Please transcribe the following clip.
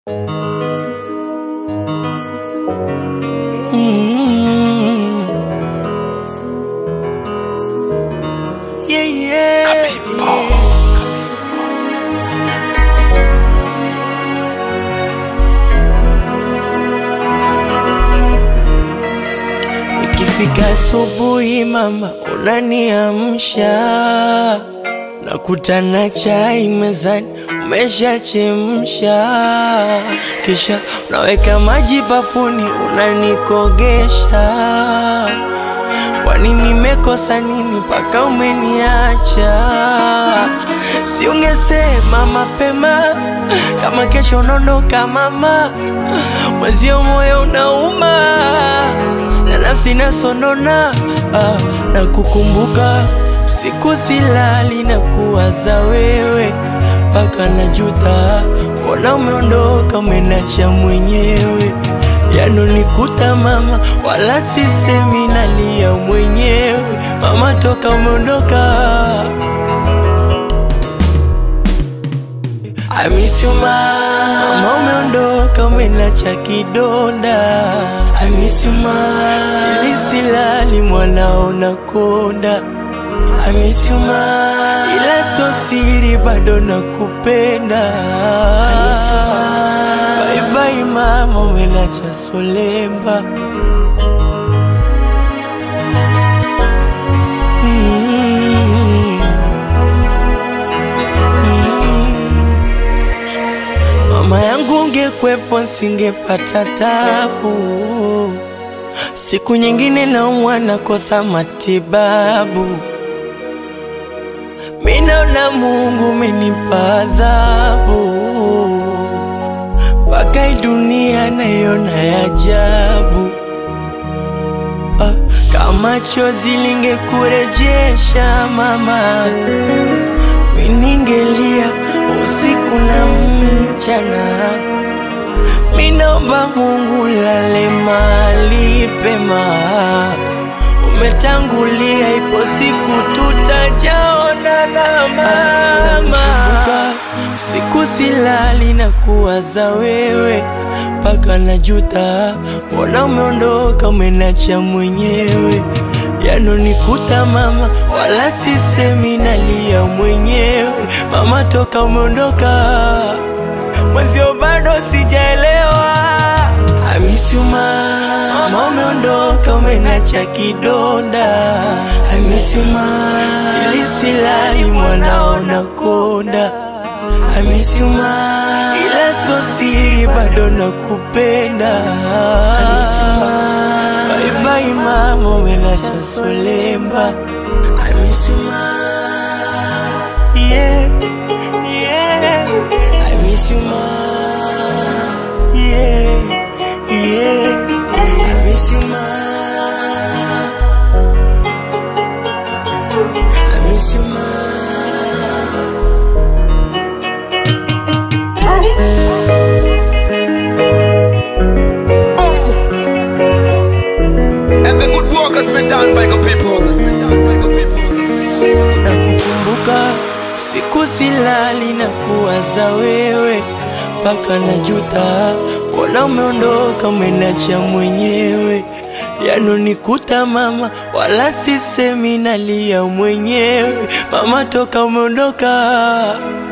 Mm. Yeah, yeah. Ikifika asubuhi mama unaniamsha, nakutana chai mezani umeshachemsha, kisha unaweka maji bafuni unanikogesha. Kwani nimekosa nini mpaka umeniacha? Si ungesema mapema kama kesho unaondoka mama, mwezio moyo unauma na nafsi nasonona ah, na kukumbuka siku silali na kuwaza wewe mpaka najuta, mbona umeondoka umenacha mwenyewe yanonikuta mama, wala sisemi nalia mwenyewe mama, toka umeondoka I miss you ma Mama umeondoka umenacha kidonda I miss you ma Sili silali mwanao nakonda I miss you ma Ila so siri bado nakupenda I miss you ma Bye bye mama umenacha solemba mm. Mama yangu ungekwepo nsingepata tabu, siku nyingine naumwa nakosa matibabu. Minaona Mungu umenipa adhabu, mpaka hii dunia naiona ya ajabu. Ah, kama chozi lingekurejesha mama miningelia usiku na mchana. Minaomba Mungu lale mahali pema, umetangulia, ipo siku tutajaonana mama. Usiku silali na kuwaza wewe mpaka najuta, mbona umeondoka umenacha mwenyewe yanonikuta mama, wala sisemi nalia mwenyewe mama, toka umeondoka mwezio bado sijaelewa. I miss you ma, mama umeondoka umenacha kidonda. I miss you ma, sili silali mwanao nakonda. I miss you ma, ila so siri bado nakupenda. I miss you ma, bye bye mama umenacha solemba. I miss you ma, yeah, yeah. I miss you ma, yeah, yeah. I miss you ma, I miss you ma. And the good work has been done by the people. na kukumbuka siku silali na kuwaza wewe mpaka najuta, mbona umeondoka umenacha mwenyewe yanonikuta mama, wala sisemi nalia mwenyewe mama, toka umeondoka